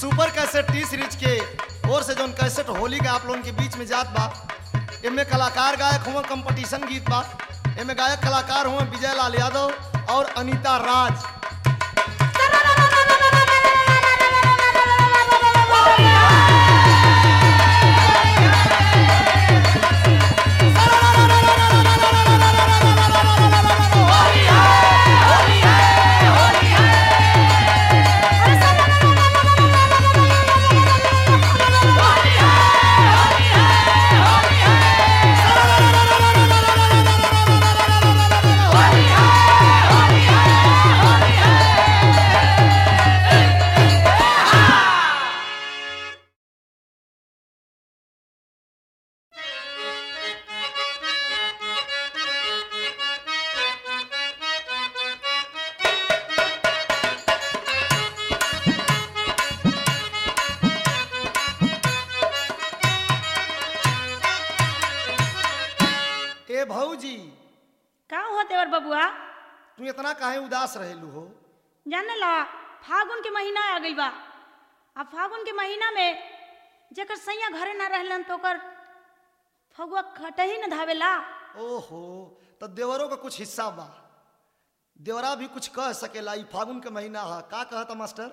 super cassette T series के ओर से जौन कैसेट होली का आप लोगन के बीच में जात बा एमे कलाकार गायक हुआ कंपटीशन गीत बा एमे गायक कलाकार हुआ विजय लाल यादव और अनीता राज ए भौजी का हो देवर बबुआ तू इतना काहे उदास रहेलू हो जाने ला फागुन के महीना आ गइल बा अब फागुन के महीना में जेकर सैया घरे ना रहलन तो ओकर फगुआ खटही न धावेला ओहो तो देवरों का कुछ हिस्सा बा देवरा भी कुछ कह सकेला ई फागुन के महीना है का कहता मास्टर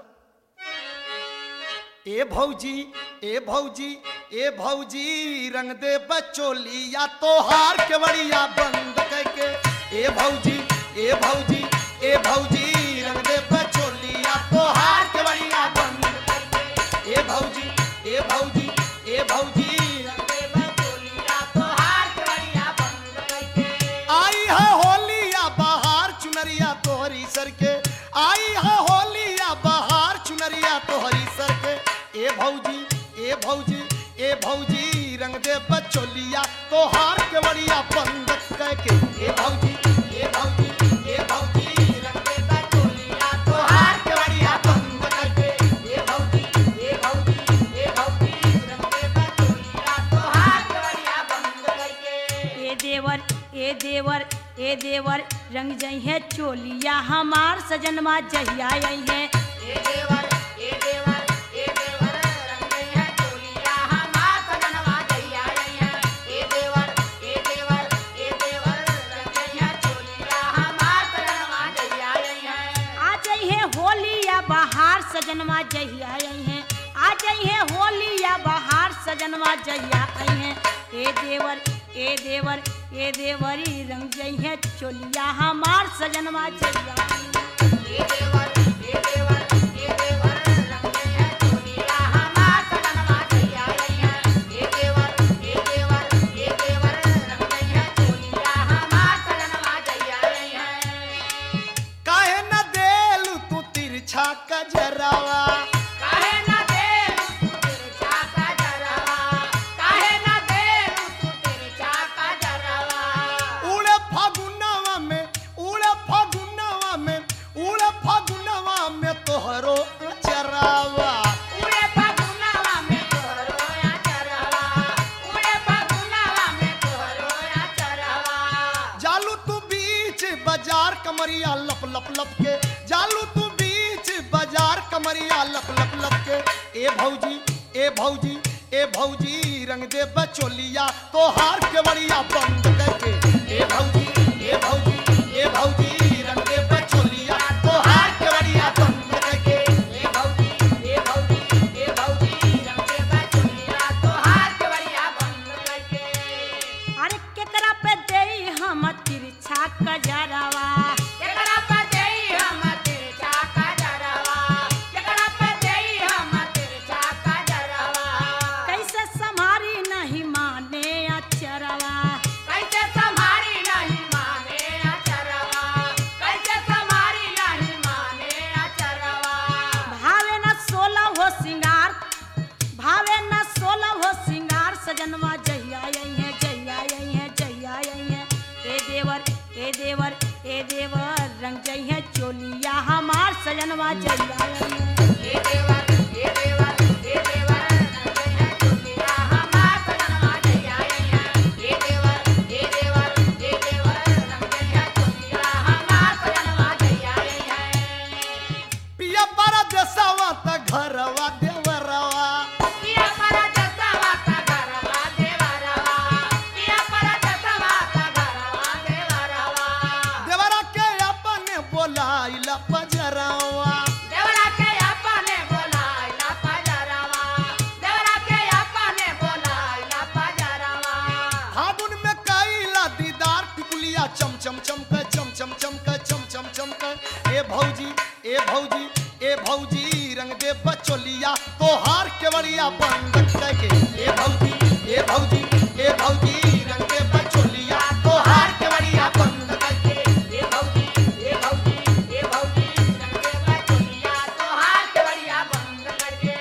ए भौजी ए भौजी ए भौजी रंग दे बचोलिया तोहार के बड़िया बंद करके ए भौजी ए भौजी ए भौजी रंग दे बचोलिया तोहार के बड़िया बंद करके ए भौजी ए भौजी ए भौजी रंग दे बचोलिया तोहार के बड़िया बंद करके आई है होलिया बहार चुनरिया तोहरी सर के आई है होलिया बहार चुनरिया तोहरी सर के ए भौजी ए भौजी ए भौजी रंग दे बचोलिया तोहार के बड़िया बंद करके ए भौजी ए भौजी ए भौजी रंग दे बचोलिया तोहार के बड़िया बंद करके ए भौजी ए भौजी ए भौजी रंग दे बचोलिया तोहार के बड़िया बंद करके ए देवर ए देवर ए देवर रंग जई है चोलिया हमार सजनमा जहिया आई है ए देवर ए देवर ए देवर रंग है चोलिया हमार सजनवा जइया आई है ए देवर ए देवर ए देवर रंग है चोलिया हमार सजनवा जइया आई है आ जाई है होली या बहार सजनमा जहिया आई है आ जाई है होली या बहार सजनमा जहिया आई है ए देवर ए देवर ए देवरी रंग जई है चोलिया हमार सजनमा जहिया आई है ए देवर ए देवर ए देवर रंग है चोलिया हमार सजनवा जइया आई है ए देवर ए देवर ए देवर रंग है चोलिया हमार सजनवा जइया आई है काहे न देलू तू तिरछा कजरावा काहे न देलू तू तिरछा कजरावा काहे न देलू तू तिरछा कजरावा उड़े फागुनवा में उड़े फागुनवा में उड़े फागुनवा में तोहरो चरावा उड़े फागुनवा में तोहरो चरावा उड़े फागुनवा में तोहरो चरावा जालू तू बीच बाजार कमरिया लप लप लप के जालू तू बीच बाजार कमरिया लप लप लप के ए भौजी ए भौजी ए भौजी रंग दे बचोलिया तोहार के बड़िया बंद करके ए भौजी ए भौजी ए भौजी रंग दे बचोलिया तोहार के बड़िया बंद करके ए भौजी ए भौजी ए भौजी रंग दे बचोलिया तोहार के बड़िया बंद करके अरे केकरा पे देई हम तिरछा कजरावा केकरा पे देई हम तिरछा कजरवा केकरा पे देई हम तिरछा कजरवा कैसे संभारी नहीं माने अचरवा कैसे संभारी नहीं माने अचरवा कैसे संभारी नहीं माने अचरवा भावे न सोलह हो सिंगार भावे न सोलह हो सिंगार सजनवा जहिया आई है जहिया आई है जहिया आई है ए देवर ए देवर ए देवर रंग जई है चोलिया हमार सजनवा जहिया आई है ए देवर ए देवर ए देवर रंग है चुटिया हमार सजनवा जइया आई है ए देवर ए देवर ए देवर रंग है चुटिया हमार सजनवा जइया आई है पिया पर देसवा त घरवा देव केवड़िया बंद करके ए भौजी ए भौजी ए भौजी रंग दे बचोलिया तोहार केवड़िया बंद करके ए भौजी ए भौजी ए भौजी रंगे बचुलिया तोहार केवड़िया बंद करके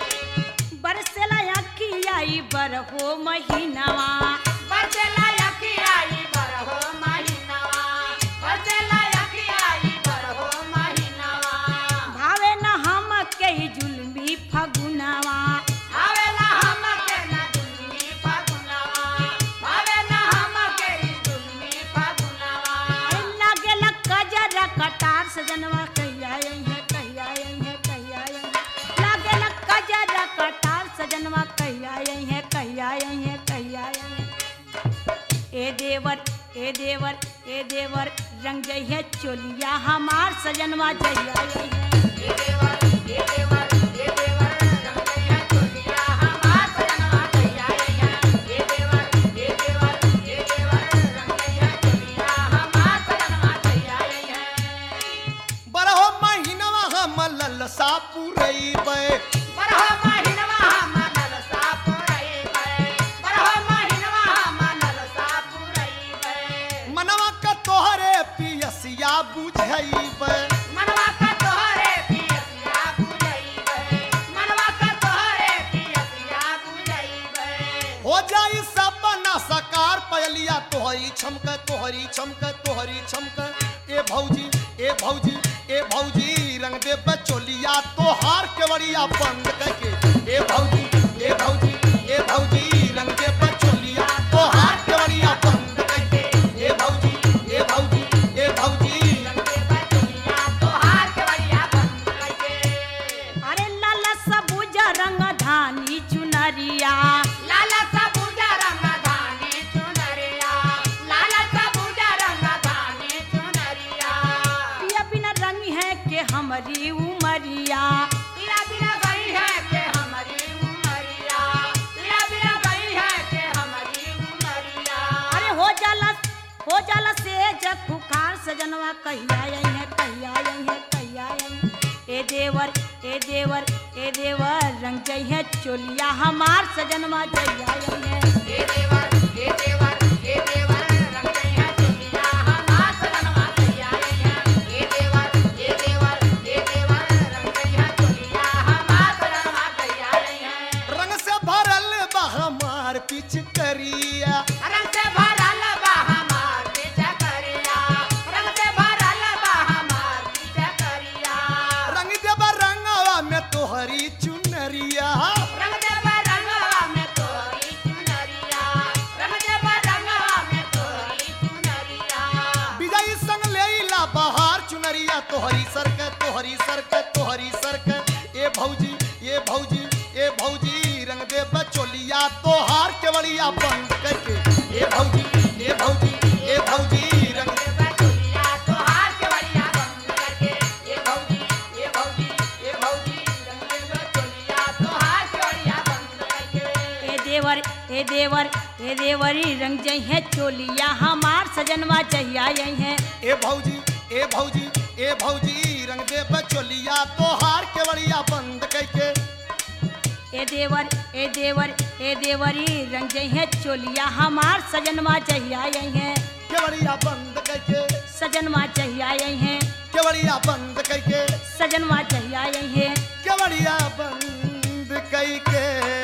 बरसेला अखियाई बरहो महीनावा बरसेला यकियाई बरहो महीनावा बरसेला यकियाई बरहो महीनावा भावे न हम के जुलमी फगुनावा आवेला हमके न दुलमी फागुनावा आवेला हमके दुलमी फागुनावा लागेला कजर कटार सजनवा कहिया आई है कहिया आई है कहिया आई है लागेला कजर कटार सजनवा कहिया आई है कहिया आई है कहिया आई है ए देवर ए देवर ए देवर रंग जई है चोलिया हमार सजनवा जइया आई है ए देवर ए देवर ए देवर रंगे है चोलिया हमार सजनवा कहिया आई है ए देवर ए देवर ए देवर रंगे है चोलिया हमार सजनवा कहिया आई है बरहो महीनवा हम ललसा पुरैबै बरहो महिनवा हम ललसा पुरैबै बरहो महिनवा हम ललसा पुरैबै मनवा का तोहरे पियसिया बुझैबै मनवा का तोहरे पियसिया बुझैबै मनवा का तोहरे पियसिया बुझैबै हो जाई सपना सकार पयलिया तोहरी छमक तोहरी छमक तोहरी छमक ए भौजी ए भौजी ए भौजी रंग दे बचोलिया तोहार केवड़िया बंद करके ए भौजी ए भौजी ए भौजी रंग दे बचोलिया तोहार केवड़िया बंद करके ए भौजी ए भौजी ए भौजी रंगे बचुलिया तोहार के बढ़िया बंद करके अरे लाला सबुज रंग धानी चुनरिया लाला सबूजा रंग धानी चुनरिया लाला सबूजा रंग धानी चुनरिया पिया बिना रंग है के हमारी उमरिया तेरा बिना गई है के हमारी उमरिया तेरा बिना गई है के हमारी उमरिया अरे हो जाला हो जाला से जग फुकार सजनवा कहिया आई है कहिया आई है कहिया आई है ए देवर ए देवर ए देवर रंग जई है चोलिया हमार सजनवा जइया आई है हे देवर हे देवर हे देवर रंग गई है चुनिया हमार सजनवा कहिया आई है हे देवर हे देवर हे देवर रंग गई है चुनिया हमार सजनवा कहिया आई है रंग से भरल बा हमार पिच करिया रंग से भरल बा हमार पीछे करिया रंग से भरल बा हमार पीछे करिया रंग देबा रंगवा में तोहरी चुनरिया रंग देव रंगवा में तोरी चुनरिया रंग देव रंगवा में तोरी चुनरिया विजयी संग लेला बहार चुनरिया तोहरी सरक तोहरी सरक तोहरी सरक ए भौजी ए भौजी ए भौजी रंग दे बचोलिया तोहार केवड़िया बंद करके ए भौजी ए भौजी ए भौजी रंग दे देव चुनिया तोहार के बढ़िया बंद करके ये भौजी ये भौजी ये भौजी रंग देव चुनिया तोहार के बढ़िया बंद करके ए देवर ए देवर ए देवरी रंग जई है चोलिया हमार सजनवा जइया आई है ए भौजी ए भौजी ए भौजी रंग दे बचोलिया तोहार केवड़िया बंद करके ए देवर ए देवर ए देवरी रंग जई है चोलिया हमार सजनवा जइया आई है केवड़िया बंद करके सजनवा जइया आई है केवड़िया बंद करके सजनवा जइया आई है केवड़िया बंद करके